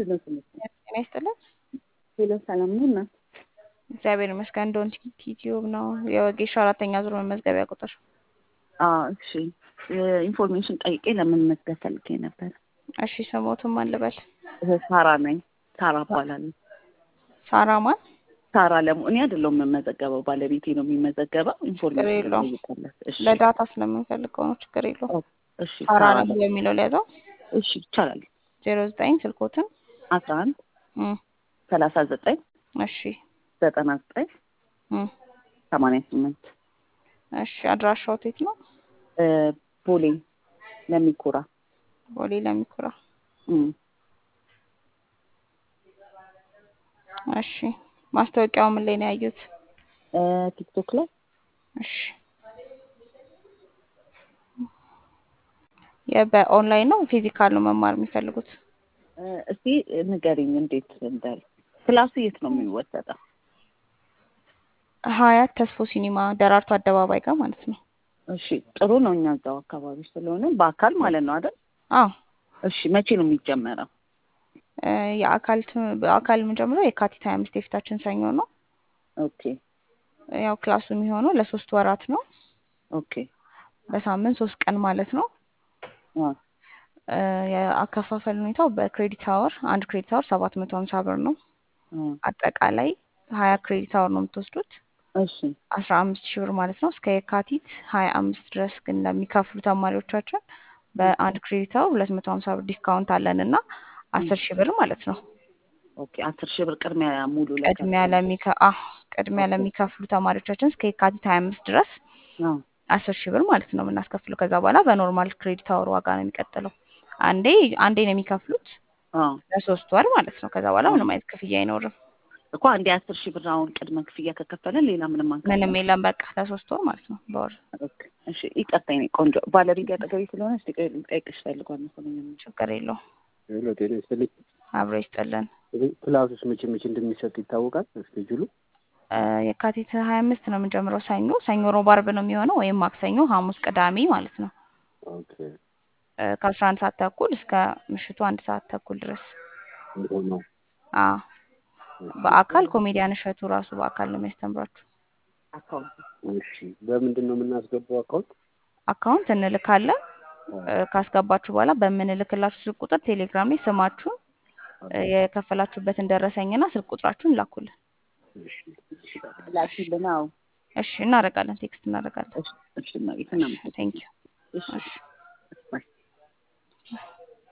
ምንድን ነው ስምሽ? ጤና ይስጥልን። ሄሎ ሰላም ነው እናት? እግዚአብሔር ይመስገን። ዶን ዩቲዩብ ነው የወጌሻ አራተኛ ዙር መመዝገቢያ ቁጥር። አዎ እሺ። ኢንፎርሜሽን ጠይቄ ለመመዝገብ ፈልጌ ነበር። እሺ ስሞቱን ማን ልበል? ሳራ ነኝ። ሳራ እባላለሁ። ሳራ ማን? ሳራ ለሙ እኔ አይደለሁም የምመዘገበው፣ ባለቤቴ ነው የሚመዘገበው። ኢንፎርሜሽን የለውም። ጠይቃለሁ። እሺ ለዳታ ስለምንፈልገው ነው። ችግር የለውም። እሺ ሳራ ሳራ ነው የሚለው ሊያዘው እሺ ይቻላል። ዜሮ ዘጠኝ ስልኮትን አስራ አንድ እም፣ ሰላሳ ዘጠኝ እሺ ዘጠና ዘጠኝ እም፣ ሰማንያ ስምንት እሺ አድራሻው የት ነው? እ፣ ቦሌ ለሚኩራ ቦሌ ለሚኩራ። እም። እሺ ማስታወቂያው ምን ላይ ነው ያዩት? እ፣ ቲክቶክ ላይ እሺ በኦንላይን ነው ፊዚካል ነው መማር የሚፈልጉት? እ፣ እስቲ ንገሪኝ እንዴት እንዳል ክላሱ የት ነው የሚወሰደው? ሀያት ተስፎ ሲኒማ ደራርቱ አደባባይ ጋር ማለት ነው። እሺ ጥሩ ነው። እኛ እዛው አካባቢ ስለሆነ በአካል ማለት ነው አይደል? አዎ እሺ መቼ ነው የሚጀመረው? እ፣ የአካል ት- በአካል የምንጀምረው የካቲት ሀያ አምስት የፊታችን ሰኞ ነው። ኦኬ ያው ክላሱ የሚሆነው ለሶስት ወራት ነው። ኦኬ በሳምንት ሶስት ቀን ማለት ነው። አ እ፣ የአከፋፈል ሁኔታው በክሬዲት አወር አንድ ክሬዲት አወር ሰባት መቶ ሀምሳ ብር ነው። አ አጠቃላይ ሀያ ክሬዲት አወር ነው የምትወስዱት እሺ አስራ አምስት ሺህ ብር ማለት ነው። እስከ የካቲት ሀያ አምስት ድረስ ግን ለሚከፍሉ ተማሪዎቻችን በአንድ ክሬዲት አወር ሁለት መቶ ሀምሳ ብር ዲስካውንት አለን እና አስር ሺህ ብር ማለት ነው። ኦኬ አስር ሺህ ብር ቅድሚያ ሙሉ ቅድሚያ ለሚከ አህ ቅድሚያ ለሚከፍሉ ተማሪዎቻችን እስከ የካቲት ሀያ አምስት ድረስ አ አስር ሺህ ብር ማለት ነው የምናስከፍለው። ከዛ በኋላ በኖርማል ክሬዲት አወር ዋጋ ነው የሚቀጥለው። አንዴ አንዴ ነው የሚከፍሉት አ ለሶስት ወር ማለት ነው። ከዛ በኋላ ምንም አይነት ክፍያ አይኖርም። እኮ አንዴ አስር ሺህ ብር አሁን ቅድመ ክፍያ ከከፈለን ሌላ ምንም አንከፍልም። ምንም የለም። በቃ ለሶስት ወር ማለት ነው በወር ኦኬ እሺ ይቅርታ የኔ ቆንጆ ባለቤት አጠገቤ ስለሆነ እስቲ ቆይ ልጠይቅሽ ፈልጓል መሰለኝ። ችግር የለውም። ሄሎ ጤና ይስጥልኝ። አብሮ ይስጥልን። ክላሱስ መቼ መቼ እንደሚሰጥ ይታወቃል? እስኬጁሉ እ፣ የካቲት ሀያ አምስት ነው የምንጀምረው ሰኞ ሰኞ፣ ሮብ፣ አርብ ነው የሚሆነው ወይም ማክሰኞ፣ ሐሙስ፣ ቅዳሜ ማለት ነው ኦኬ እ፣ ከአስራ አንድ ሰዓት ተኩል እስከ ምሽቱ አንድ ሰዓት ተኩል ድረስ እንደሆነ ነው። አ በአካል ኮሜዲያን እሸቱ ራሱ በአካል ነው የሚያስተምራችሁ። አካውንት እሺ በምንድን ነው የምናስገባው አካውንት? አካውንት እንልካለን። እ፣ ካስገባችሁ በኋላ በምንልክላችሁ ስልክ ቁጥር ቴሌግራም ላይ ስማችሁን እ፣ የከፈላችሁበትን ደረሰኝና ስልክ ቁጥራችሁን ላኩልን። እሺ እሺ ላኪልን። አዎ እሺ እናደርጋለን፣ ቴክስት እናደርጋለን። እሺ እሺ እናቴ እናመሰግናለን። ቴንክ ዩ እሺ እሺ ባይ